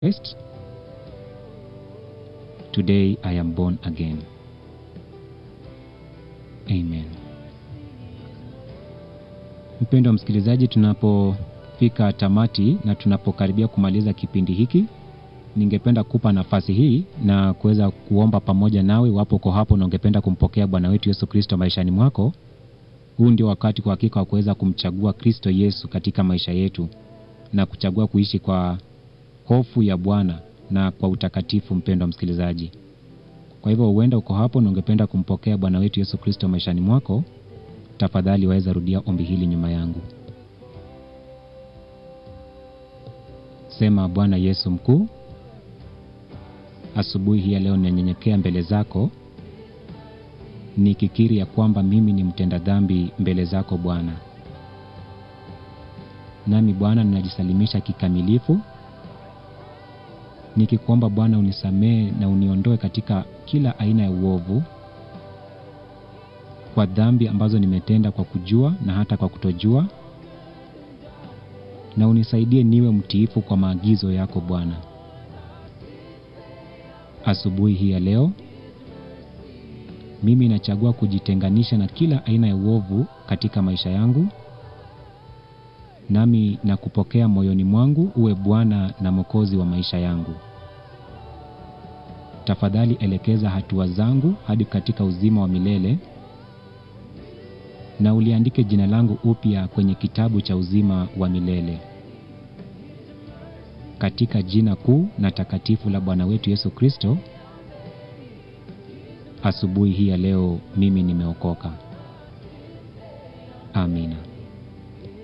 Christ, today I am born again. Amen. Mpendwa msikilizaji, tunapofika tamati na tunapokaribia kumaliza kipindi hiki, ningependa kupa nafasi hii na kuweza kuomba pamoja nawe. Wapo uko hapo na ungependa kumpokea Bwana wetu Yesu Kristo maishani mwako, huu ndio wakati kwa hakika wa kuweza kumchagua Kristo Yesu katika maisha yetu na kuchagua kuishi kwa hofu ya Bwana na kwa utakatifu. Mpendwa msikilizaji, kwa hivyo huenda uko hapo na ungependa kumpokea Bwana wetu Yesu Kristo maishani mwako, tafadhali waweza rudia ombi hili nyuma yangu. Sema: Bwana Yesu mkuu, asubuhi hii ya leo ninanyenyekea mbele zako nikikiri ya kwamba mimi ni mtenda dhambi mbele zako Bwana, nami Bwana ninajisalimisha kikamilifu nikikuomba Bwana unisamehe na uniondoe katika kila aina ya uovu kwa dhambi ambazo nimetenda kwa kujua na hata kwa kutojua, na unisaidie niwe mtiifu kwa maagizo yako Bwana. Asubuhi hii ya leo mimi nachagua kujitenganisha na kila aina ya uovu katika maisha yangu, nami na kupokea moyoni mwangu uwe Bwana na Mwokozi wa maisha yangu. Tafadhali elekeza hatua zangu hadi katika uzima wa milele, na uliandike jina langu upya kwenye kitabu cha uzima wa milele, katika jina kuu na takatifu la Bwana wetu Yesu Kristo. Asubuhi hii ya leo mimi nimeokoka. Amina.